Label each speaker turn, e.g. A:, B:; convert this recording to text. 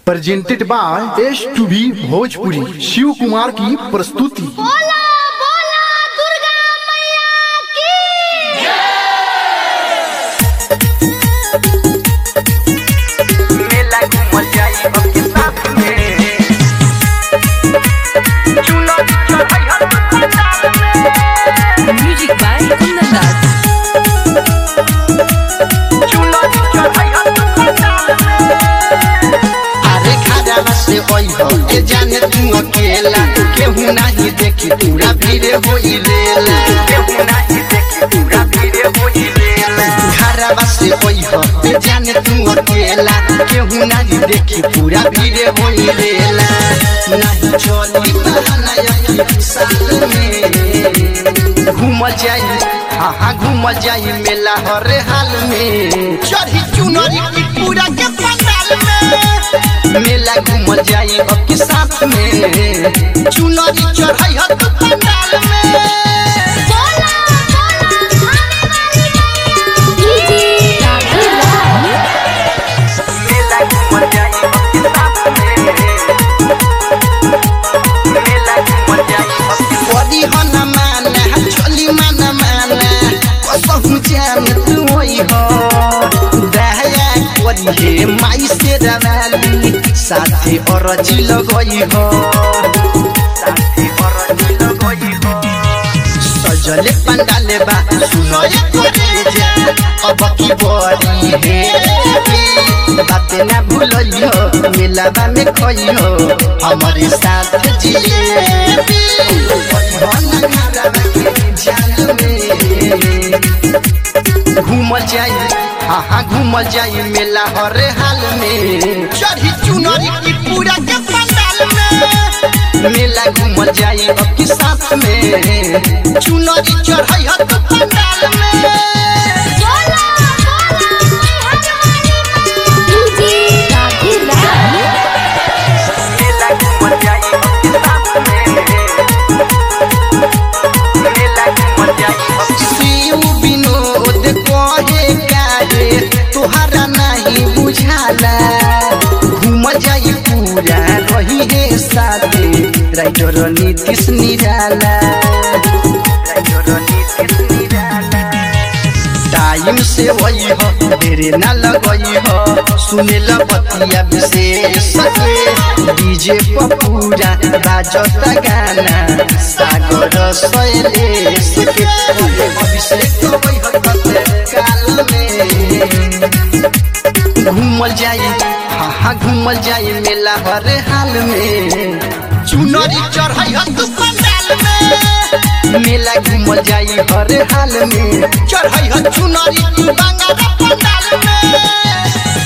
A: Presented by S to B Bhojpuri Shiv Kumar की प्रस्तुति
B: बोला बोला दुर्गा मैया की
C: मेला घूमल जाई सबके साथ में चुनो चढ़ाई हर पंडाल में
D: Music by Kundan Das.
C: चुनो चढ़ाई हर पंडाल में
E: अरे खाजा से ओई हो ए जाने तू अकेला केहू नहीं देखी पूरा भीड़ होई रेला
C: केहू नहीं देखी पूरा भीड़ होई रेला
E: घरवा से ओई हो ए जाने तू अकेला केहू नहीं देखी पूरा भीड़ होई रेला नहीं चली बहाना यही साल में घूमल जाई हाँ हाँ घूमल जाई मेला हर हाल में चढ़ी चुनरी की पूरा के पंडाल में मेला घूमल जाई अब के साथ में चुनरी चढ़ाई हत पंडाल में
B: बोला बोला आने वाली मैया की
C: मेला घूमल जाई सबके साथ में मेला घूमल जाई सबके
E: बड़ी हो न माना चली मन माना कसहु जान तू होई हो दया करी हे माई से रवाली साथे अरजी लगई हो
C: साथी और दिल गई हो
E: सजले पंडाले बा सुनो ये करे जा अब की बड़ी हे बाते ना भूलियो मिलावा में खोइयो हमारे साथ जिलेबी मन खराब के जाल में घूमल जाई हाँ हाँ घूमल जाई मेला हर हाल में चढ़ी चुनरी की पूरा के पंडाल में मेला घूमल जाई अब के साथ में चुनरी चढ़ाई हत पंडाल में
B: बोला बोला आने वाली मैया की
C: मेला घूमल जाई सबके साथ में मेला घूमल जाई सबके
E: शिव विनोद कहे काहे तोहरा नहीं बुझाला घूमल जाई पूरा रही है साथे राइटर नीतीश निराला टाइम से वही हो देरे ना लगई हो सुने ल बतिया विशेष के डीजे पर पूरा बाजता गाना सागर शैलेश के अभिषेक वही हो कते काल में घूमल जाई हाँ हाँ घूमल जाई मेला हर हाल में चुनरी चढ़ाई हत पंडाल में मेला घूमल जाई हर हाल में चढ़ाई हत चुनरी तू बांगा पंडाल में